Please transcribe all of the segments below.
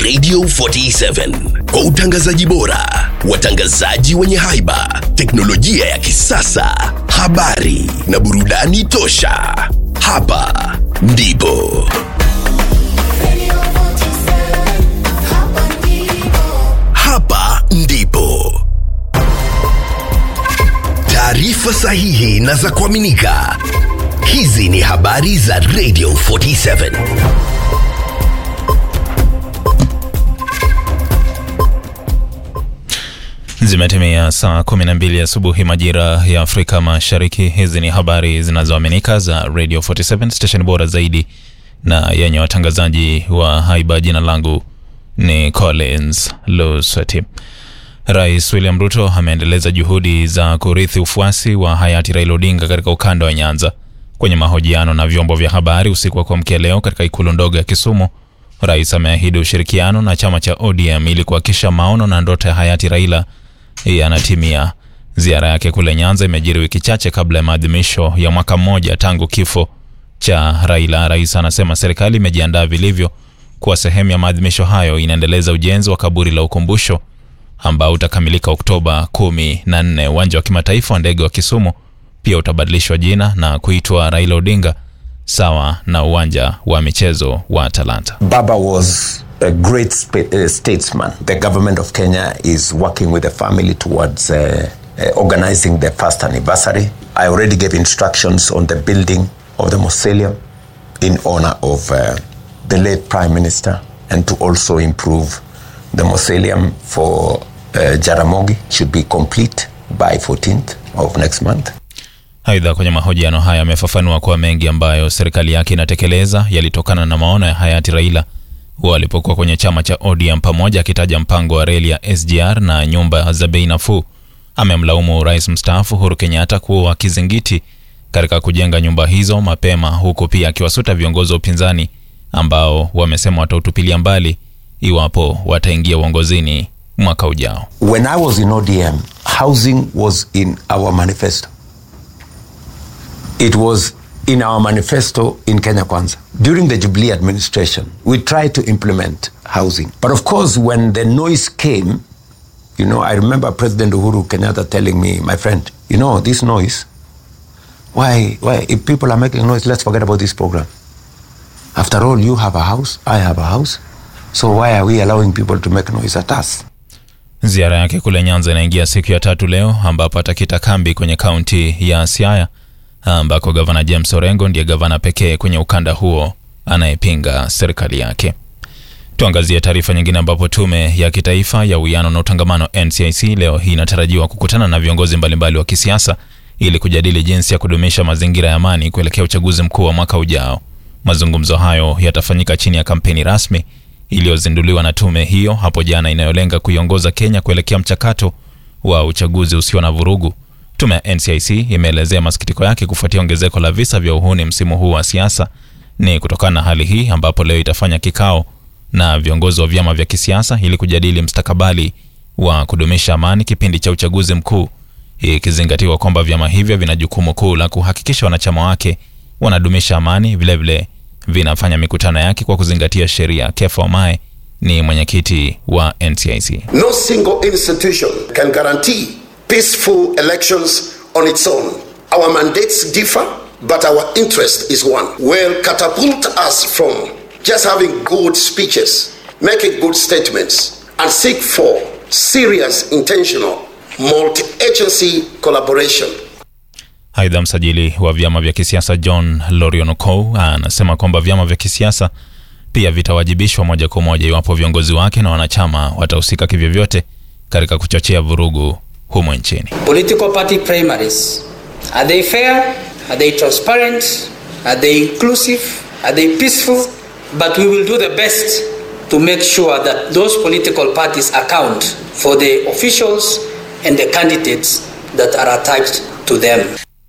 Radio 47 kwa utangazaji bora, watangazaji wenye haiba, teknolojia ya kisasa, habari na burudani tosha. Hapa ndipo hapa ndipo taarifa sahihi na za kuaminika. Hizi ni habari za Radio 47. Zimetimia saa 12 asubuhi majira ya Afrika Mashariki. Hizi ni habari zinazoaminika za Radio 47 station bora zaidi na yenye watangazaji wa haiba. Jina langu ni Collins Lusweti. Rais William Ruto ameendeleza juhudi za kurithi ufuasi wa hayati Raila Odinga katika ukanda wa Nyanza. Kwenye mahojiano na vyombo vya habari usiku wa kuamkia leo katika ikulu ndogo ya Kisumu, rais ameahidi ushirikiano na chama cha ODM ili kuhakikisha maono na ndoto ya hayati Raila yanatimia. Ziara yake kule Nyanza imejiri wiki chache kabla ya maadhimisho ya mwaka mmoja tangu kifo cha Raila. Rais anasema serikali imejiandaa vilivyo kuwa sehemu ya maadhimisho hayo. Inaendeleza ujenzi wa kaburi la ukumbusho ambao utakamilika Oktoba kumi na nne. Uwanja wa kimataifa wa ndege wa Kisumu pia utabadilishwa jina na kuitwa Raila Odinga sawa na uwanja wa michezo wa Talanta. Baba was a great spa- uh, statesman. The government of Kenya is working with the family towards uh, uh, organizing the first anniversary. I already gave instructions on the building of the mausoleum in honor of uh, the late Prime Minister and to also improve the mausoleum for uh, Jaramogi should be complete by 14th of next month. Aidha, kwenye mahojiano haya amefafanua kuwa mengi ambayo serikali yake inatekeleza yalitokana na maono ya hayati Raila walipokuwa kwenye chama cha ODM, pamoja akitaja mpango wa reli ya SGR na nyumba za bei nafuu. Amemlaumu rais mstaafu Uhuru Kenyatta kuwa kizingiti katika kujenga nyumba hizo mapema, huku pia akiwasuta viongozi wa upinzani ambao wamesema watautupilia mbali iwapo wataingia uongozini mwaka ujao. When I was in ODM, housing was in our manifesto. It was in our manifesto in Kenya Kwanza. During the Jubilee administration, we tried to implement housing. But of course, when the noise came, you know, I remember President Uhuru Kenyatta telling me, my friend, you know, this noise, why, why, if people are making noise, let's forget about this program. After all, you have a house, I have a house. So why are we allowing people to make noise at us? Ziara yake kule Nyanza inaingia siku ya tatu leo, ambapo atakita kambi kwenye kaunti ya Siaya ambako gavana James Orengo ndiye gavana pekee kwenye ukanda huo anayepinga serikali yake. Tuangazie taarifa nyingine, ambapo tume ya kitaifa ya uwiano na utangamano NCIC leo hii inatarajiwa kukutana na viongozi mbalimbali wa kisiasa ili kujadili jinsi ya kudumisha mazingira ya amani kuelekea uchaguzi mkuu wa mwaka ujao. Mazungumzo hayo yatafanyika chini ya kampeni rasmi iliyozinduliwa na tume hiyo hapo jana inayolenga kuiongoza Kenya kuelekea mchakato wa uchaguzi usio na vurugu. Tume ya NCIC imeelezea masikitiko yake kufuatia ongezeko la visa vya uhuni msimu huu wa siasa. Ni kutokana na hali hii ambapo leo itafanya kikao na viongozi wa vyama vya kisiasa ili kujadili mstakabali wa kudumisha amani kipindi cha uchaguzi mkuu, ikizingatiwa kwamba vyama hivyo vina jukumu kuu la kuhakikisha wanachama wake wanadumisha amani, vilevile vinafanya mikutano yake kwa kuzingatia sheria. Kefa Omae ni mwenyekiti wa NCIC. No single institution can guarantee peaceful elections on its own. Our mandates differ, but our interest is one. Will catapult us from just having good speeches, making good statements, and seek for serious, intentional, multi agency collaboration. Aidha, msajili wa vyama vya kisiasa John Lorionokou anasema kwamba vyama vya kisiasa pia vitawajibishwa moja kwa moja iwapo viongozi wake na wanachama watahusika kivyovyote katika kuchochea vurugu humo nchini. Political party primaries. Are they fair? Are they transparent? Are they inclusive? Are they peaceful? But we will do the best to make sure that those political parties account for the officials and the candidates that are attached to them.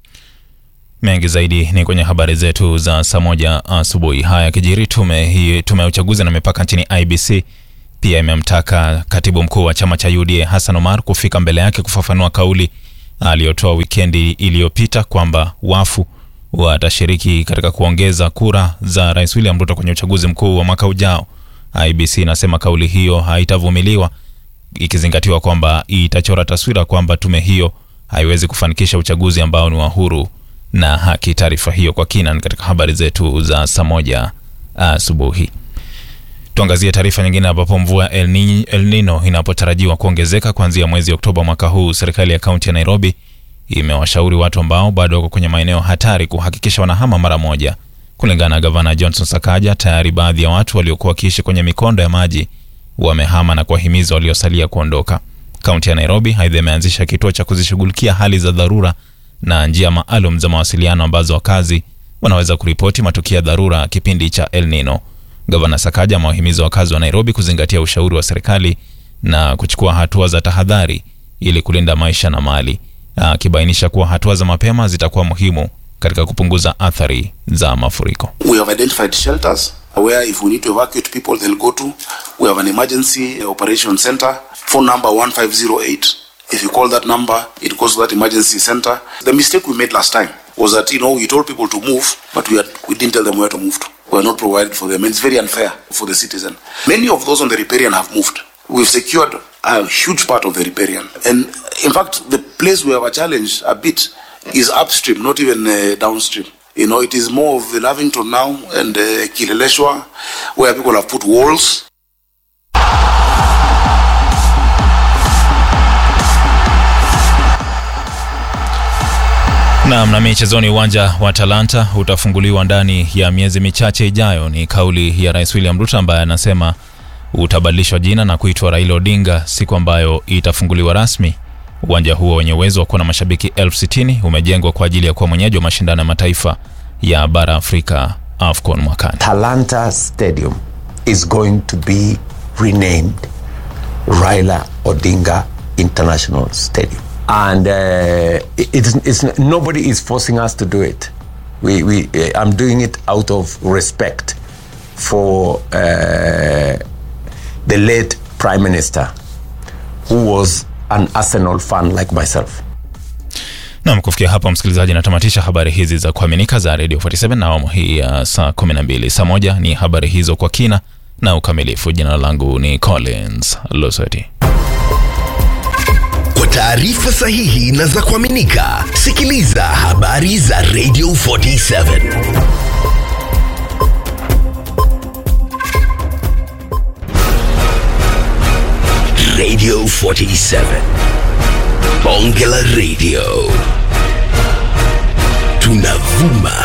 Mengi zaidi ni kwenye habari zetu za saa moja asubuhi. Haya kijiri, tume hii tume ya uchaguzi na mipaka nchini IBC pia imemtaka katibu mkuu wa chama cha UDA Hassan Omar kufika mbele yake kufafanua kauli aliyotoa wikendi iliyopita kwamba wafu watashiriki katika kuongeza kura za Rais William Ruto kwenye uchaguzi mkuu wa mwaka ujao. IBC inasema kauli hiyo haitavumiliwa ikizingatiwa kwamba itachora taswira kwamba tume hiyo haiwezi kufanikisha uchaguzi ambao ni wa huru na haki. Taarifa hiyo kwa kina ni katika habari zetu za saa moja asubuhi. Tuangazie taarifa nyingine ambapo mvua El, Ni, El Nino inapotarajiwa kuongezeka kuanzia mwezi Oktoba mwaka huu, serikali ya kaunti ya Nairobi imewashauri watu ambao bado wako kwenye maeneo hatari kuhakikisha wanahama mara moja. Kulingana na gavana Johnson Sakaja, tayari baadhi ya watu waliokuwa wakiishi kwenye mikondo ya maji wamehama na kuwahimiza waliosalia kuondoka. Kaunti ya Nairobi aidha imeanzisha kituo cha kuzishughulikia hali za dharura na njia maalum za mawasiliano ambazo wakazi wanaweza kuripoti matukio ya dharura kipindi cha El Nino. Gavana Sakaja amewahimiza wakazi wa Nairobi kuzingatia ushauri wa serikali na kuchukua hatua za tahadhari ili kulinda maisha na mali, akibainisha kuwa hatua za mapema zitakuwa muhimu katika kupunguza athari za mafuriko. We have identified shelters where if we need to evacuate people they'll go to. We have an emergency operation center, phone number 1508. If you call that number, it goes to that emergency center. The mistake we made last time was that, you know, we told people to move, but we, had, we didn't tell them where to move to. We are not provided for them. And it's very unfair for the citizen. Many of those on the riparian have moved. We've secured a huge part of the riparian. And in fact, the place we have a challenge a bit is upstream, not even uh, downstream. You know, it is more of the Lavington now and uh, Kileleshwa, where people have put walls. Naam, na michezoni, uwanja wa Talanta utafunguliwa ndani ya miezi michache ijayo. Ni kauli ya Rais William Ruto ambaye anasema utabadilishwa jina na kuitwa Raila Odinga siku ambayo itafunguliwa rasmi. Uwanja huo wenye uwezo wa kuwa na mashabiki elfu sitini umejengwa kwa ajili ya kuwa mwenyeji wa mashindano ya mataifa ya bara Afrika AFCON mwakani. Talanta Stadium is going to be renamed Raila Odinga International Stadium. And uh, it- it's, it's, nobody is forcing us to do it. We, we, uh, I'm doing it out of respect for uh, the late Prime Minister, who was an Arsenal fan like myself. Nam, kufikia hapa msikilizaji, natamatisha habari hizi za kuaminika za Radio 47 na awamu hii ya saa 12. Saa moja ni habari hizo kwa kina na ukamilifu. Jina langu ni Collins Losoti. Kwa taarifa sahihi na za kuaminika, sikiliza habari za Radio 47. Radio 47. Bonge la Radio. Tunavuma